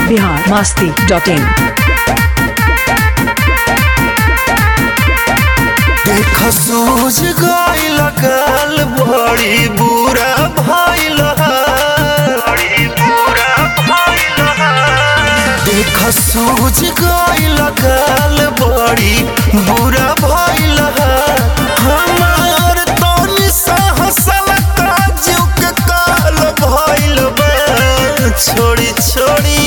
Bihar Masti dot in देख सूझ गइल काल बड़ी बुरा भइल बड़ी बुरा भइल देख सूझ गइल काल बड़ी बुरा भइल हमार तनी सहसल काजू के काल भइल बा छोड़ी छोड़ी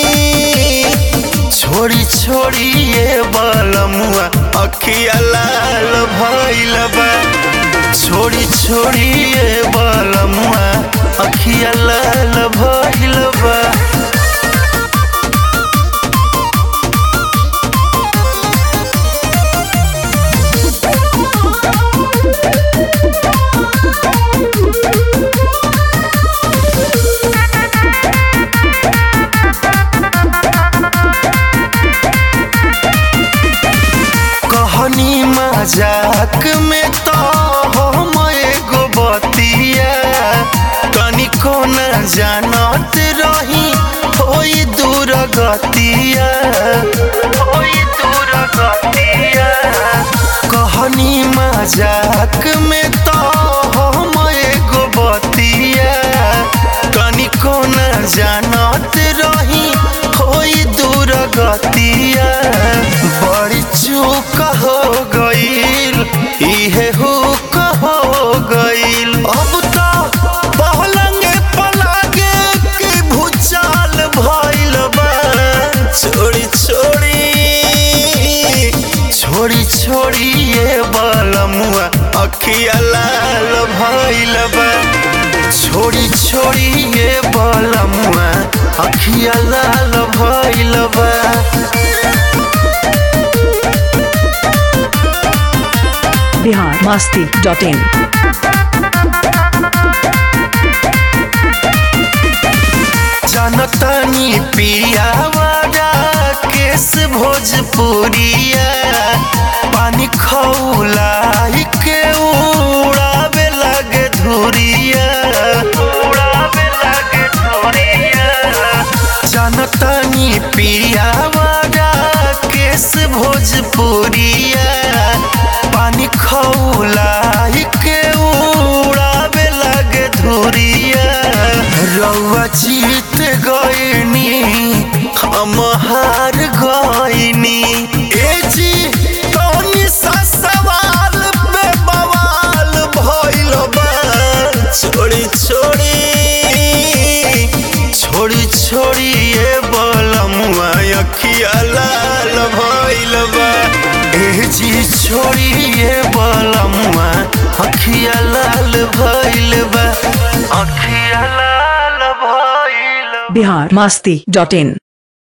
छोड़ी छोड़ी ये बालमुआ अखिया लाल भइल बा छोड़ी छोड़ी ये बालमुआ अखिया लाल भइल बा कहनी मजाक में तो हम एगो बतिया तनिको न जानत रही होई दूर गतिया होई दूर गतिया कहनी मजाक में तो हम एगो बतिया तनिको न जानत रही होई दूर गतिया बड़ी चूक हो गईल इहे हुक हो गईल अब तो पहलंगे पलागे के भूचाल भइल बा छोड़ी छोड़ी छोड़ी छोड़ी ये बालमुआ अखिया लाल भइल बा छोड़ी छोड़ी ये बालमुआ अखिया लाल भइल बा बिहार मस्ती डॉट इन जनतनी पियावारा केस भोजपुरिया पानी खौलाई के उड़ावे लगे धुरिया उड़ावे लगे धुरिया जनतनी पियावारा केस भोजपुरिया पानी खौलाई के उड़ावे लगे धुरिया रउआ जीत गईनी हम हार गईनी ए जी तनी सा सवाल पे बवाल भइल बा छोड़ी छोड़ी छोड़ी छोड़ी ये बलमुआ अखिया लाल भइल बा ए जी छोड़ी ये बलमुआ अखिया लाल भइल बा अखिया लाल भइल बा। बिहार मस्ती डॉट इन